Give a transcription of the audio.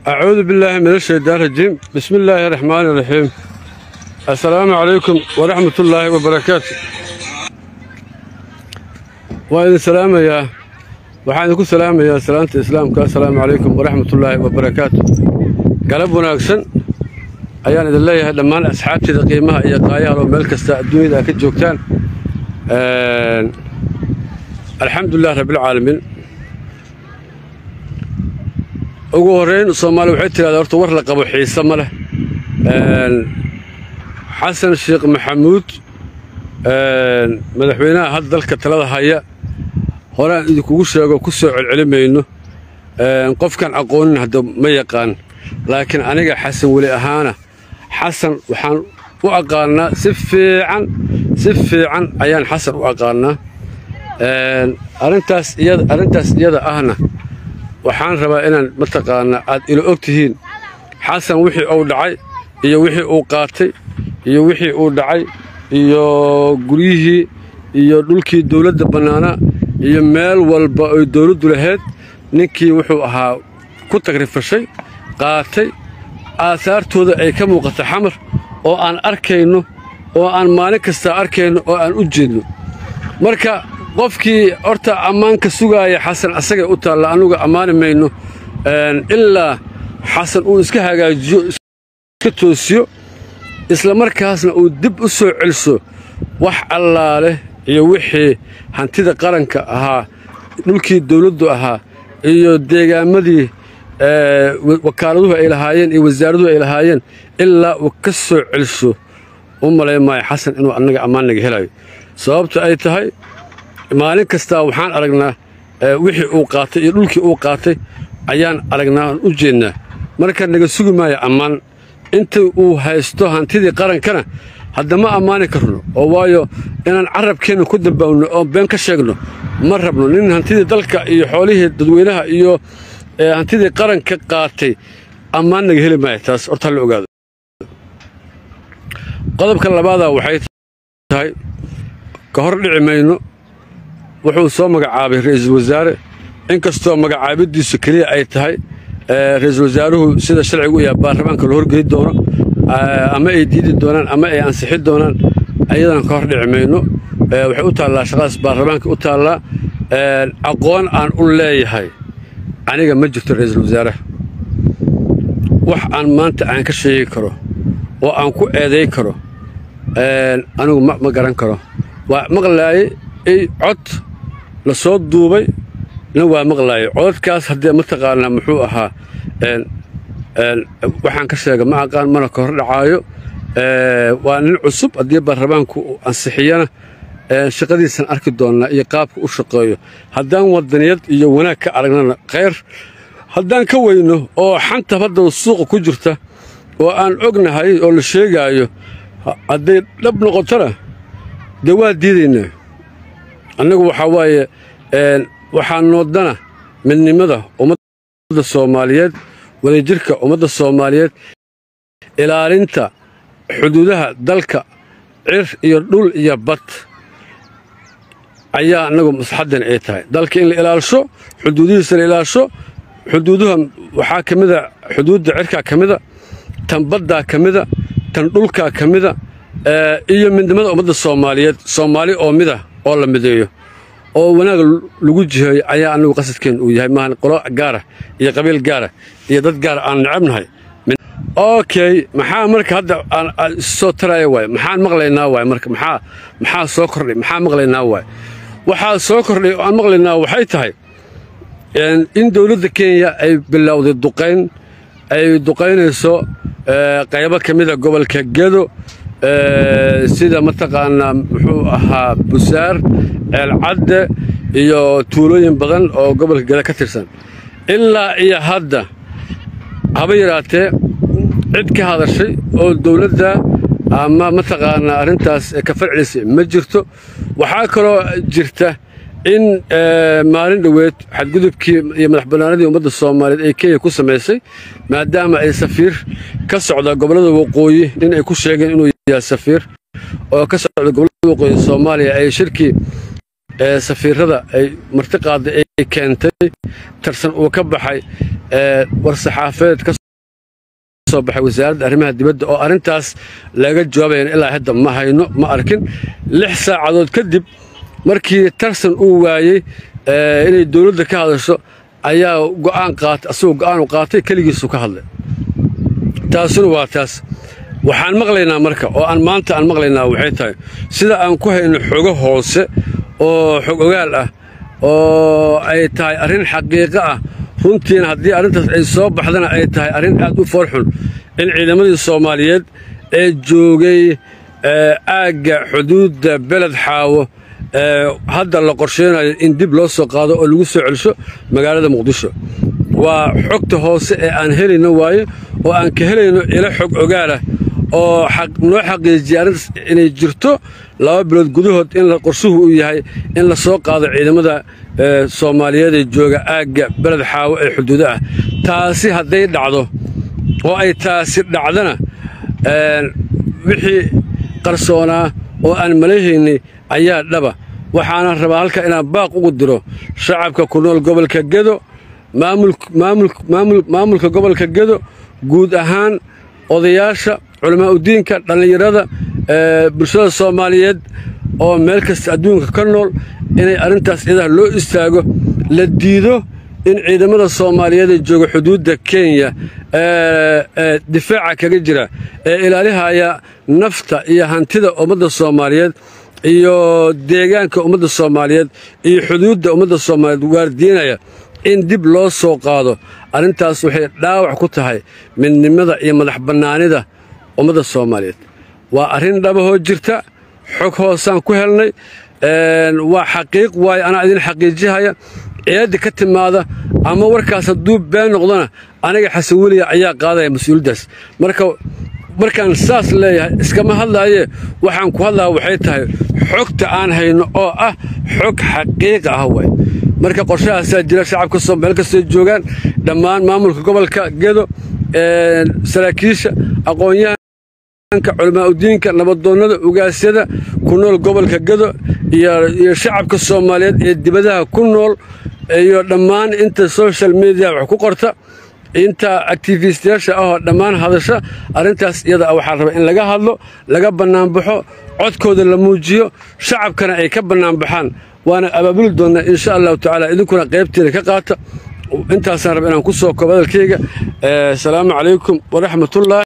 أعوذ بالله من الشيطان الرجيم بسم الله الرحمن الرحيم السلام عليكم ورحمة الله وبركاته وإذن سلام يا waxaan idinku salaamayaa salaanta islaamka assalaamu calaykum waraxmatullaahi wabarakaatu galab wanaagsan ayaan idin leeyahay dhammaan asxaabteeda qiimaha iyo qaayaha oo meel kasta adduunyada aad ka joogtaan alxamdulilah rabbilcaalamiin ugu horrayn soomaali waxay tidhahdaa horta war la qabo xiise ma leh xasan sheekh maxamuud madaxweynaha hadda dalka talada haya horaan idinkugu sheego ku soo celcelimayno qofkan aqoonin hadda ma yaqaan laakiin aniga xasan weli ahaana xasan waxaan u aqaannaa si fiican si fiican ayaan xasan u aqaannaa arrintaas iyada arrintaas iyada ahna waxaan rabaa inaan mataqaanaa aad ila og tihiin xasan wixii uu dhacay iyo wixii uu qaatay iyo wixii uu dhacay iyo guryihii iyo dhulkii dawladda bannaanaa iyo meel walba oy dawladdu lahayd ninkii wuxuu ahaa ku tagrifashay qaatay aasaartooda ay ka muuqata xamar oo aan arkayno oo aan maalin kastaa arkayno oo aan u jeedno marka qofkii horta ammaanka sugaaya xasan asagay u taalla annuga ammaani mayno ilaa xasan uu iska hagaajiyo iska toosiyo isla markaasna uu dib u soo celiso wax allaale iyo wixii hantida qaranka ahaa dhulkii dawladdu ahaa iyo deegaamadii wakaaladuhu ay lahaayeen iyo wasaaraduhu ay lahaayeen ilaa uu ka soo celiso u malay maayo xasan inuu annaga ammaannaga helayo sababta ay tahay maalin kastaa waxaan aragnaa wixii uu qaatay iyo dhulkii uu qaatay ayaan aragnaa aan u jeednaa marka naga sugi maayo ammaan inta uu haysto hantidii qarankana haddama ammaani karno oo waayo inaan carabkeenna ku dambaawno oo been ka sheegno ma rabno nin hantidii dalka iyo xoolihii dadweynaha iyo hantidii qaranka qaatay ammaan naga heli maayo taas horta hala ogaado qodobka labaadaa waxay tahay ka hor dhici mayno wuxuu soo magacaabay ra'iisul wasaare inkastoo magacaabiddiisu keliya ay tahay ra'iisul wasaaruhu sida sharcigu yaha baarlamaanka la horgeli doono ama ay diidi doonaan ama ay ansixi doonaan ayadana ka hor dhici mayno waxay u taallaa shaqadaas baarlamaanka u taallaa aqoon aan u leeyahay aniga ma jirto ra'iisul wasaaraha wax aan maanta aan ka sheegi karo oo aan ku eeday karo anigu ma garan karo waa maqlaaye i cod la soo duubay na waa maqlaaye codadkaas haddee mataqaanaa muxuu ahaa waxaan ka sheega ma aqaan mana ka hor dhacaayo waa nin cusub haddii baarlamaanku uu ansixiyana shaqadiisan arki doonnaa iyo qaabka u shaqeeyo haddaan wadaniyad iyo wanaag ka aragnana khayr haddaan ka weyno oo xanta hadda suuqa ku jirta oo aan ognahay oo la sheegaayo hadday dhab noqotona dee waa diidaynaa annagu waxaa waaye waxaa noodana midnimada ummadda soomaaliyeed wadajirka ummadda soomaaliyeed ilaalinta xuduudaha dalka cir iyo dhul iyo bad ayaa annagu maslaxaddan ay tahay dalka in la ilaalisho xuduudihiisa la ilaalisho xuduuduha waxaa ka mida xuduudda cirkaa ka mida tan baddaa ka mida tan dhulkaa ka mida iyo midnimada ummadda soomaaliyeed soomaali oo mida oo la mideeyo oo wanaag lagu jiheeyo ayaa annagu qasadkeen uu yahay maahan qolo gaara iyo qabiil gaara iyo dad gaara aan necabnahay okay maxaa marka hadda soo taraya waay maxaan maqlaynaa waay marka maxaa maxaa soo kordhay maxaa maqlaynaa waay waxaa soo kordhay oo aan maqlaynaa waxay tahay in dowladda kenya ay bilowday duqayn ay duqaynayso qaybo ka mida gobolka gedo sida mataqaanaa muxuu ahaa busaar ceelcadde iyo tuulooyin badan oo gobolka geda ka tirsan ilaa iyo hadda haba yaraatee cid ka hadashay oo dowladda ama mataqaanaa arrintaas ka farcisa ma jirto waxaa kaloo jirta in maalin dhoweed xadgudubkii iyo madax bannaanadii ummadda soomaaliyeed ay kenya ku samaysay maadaama ay safiir ka socda gobollada waqooyi nin ay ku sheegeen inuu yahay safiir oo ka socda gobollada waqooyi soomaaliya ay shirkii ee safiirada ay martiqaada ay keentay tarsan uu ka baxay war-saxaafeed ka soo baxay wasaaradda arrimaha dibadda oo arrintaas laga jawaabayan ilaa hadda ma hayno ma arkin lix saacadood kadib markii tarsan uu waayey inay dowladda ka hadasho ayaa go'aan qaatay asagoo go'aanu qaatay keligiisu ka hadlay taasuna waa taas waxaan maqlaynaa marka oo aan maanta aan maqlaynaa waxay tahay sida aan ku hayno xogo hoose oo xog ogaal ah oo ay tahay arrin xaqiiqo ah runtiina haddii arrintaas ay soo baxdana ay tahay arrin aad u foorxun in ciidamadii soomaaliyeed ee joogay aagga xuduudda beled xaawo hadda la qorsheynayo in dib loo soo qaado oo lagu soo celsho magaalada muqdisho waa xogta hoose ee aan helayno waaye oo aan ka helayno ilo xog ogaalah oo noo xaqiijiya arrintaas inay jirto laba bilood gudahood in qorshuhu uu yahay in la soo qaado ciidamada soomaaliyeed ee jooga aagga beled xaawo ee xuduudo ah taasi hadday dhacdo oo ay taasi dhacdana wixii qarsoonaa oo aan malahaynay ayaa dhaba waxaana rabaa halka inaan baaq ugu diro shacabka ku nool gobolka gedo maamulka gobolka gedo guud ahaan odayaasha culamaauddiinka dhallinyarada bulshada soomaaliyeed oo meel kasta adduunka ka nool inay arrintaas ciidaha loo istaago la diido in ciidamada soomaaliyeed ee jooga xuduudda kenya ee difaaca kaga jira ee ilaalihaya nafta iyo hantida ummadda soomaaliyeed iyo deegaanka ummadda soomaaliyeed iyo xuduudda ummadda soomaaliyeed waardiinaya in dib loo soo qaado arrintaas waxay dhaawac ku tahay midnimada iyo madax bannaanida ummadda soomaaliyeed waa arrin dhabahoo jirta xog hoosaan ku helnay waa xaqiiq waayo anaa idin xaqiijihaya ciidadda ka timaada ama warkaas hadduu been noqdona aniga xasan weliya ayaa qaadaya mas-uuliyaddaas marka markaan saas leeyahay iskama hadlaayee waxaan ku hadlaya waxay tahay xogta aan hayno oo ah xog xaqiiqa ah waay marka qorshahaasaa jira shacabka soo meel kastoo joogaan dhammaan maamulka gobolka gedo saraakiisha aqoonyahanka culamaauddiinka nabadoonnada ugaasyada ku nool gobolka gedo iyo shacabka soomaaliyeed ee dibadaha ku nool iyo dhammaan inta social media wax ku qorta inta actifistiyaasha ahoo dhammaan hadasha arrintaas iyada waxaa raba in laga hadlo laga bannaanbaxo codkooda la muujiyo shacabkana ay ka bannaanbaxaan waana abaabuli doonnaa insha allahu tacaala idinkuna qaybteeda ka qaata intaasaan raba inaan ku soo koobo hadalkayga asalaamu calaykum waraxmatullahi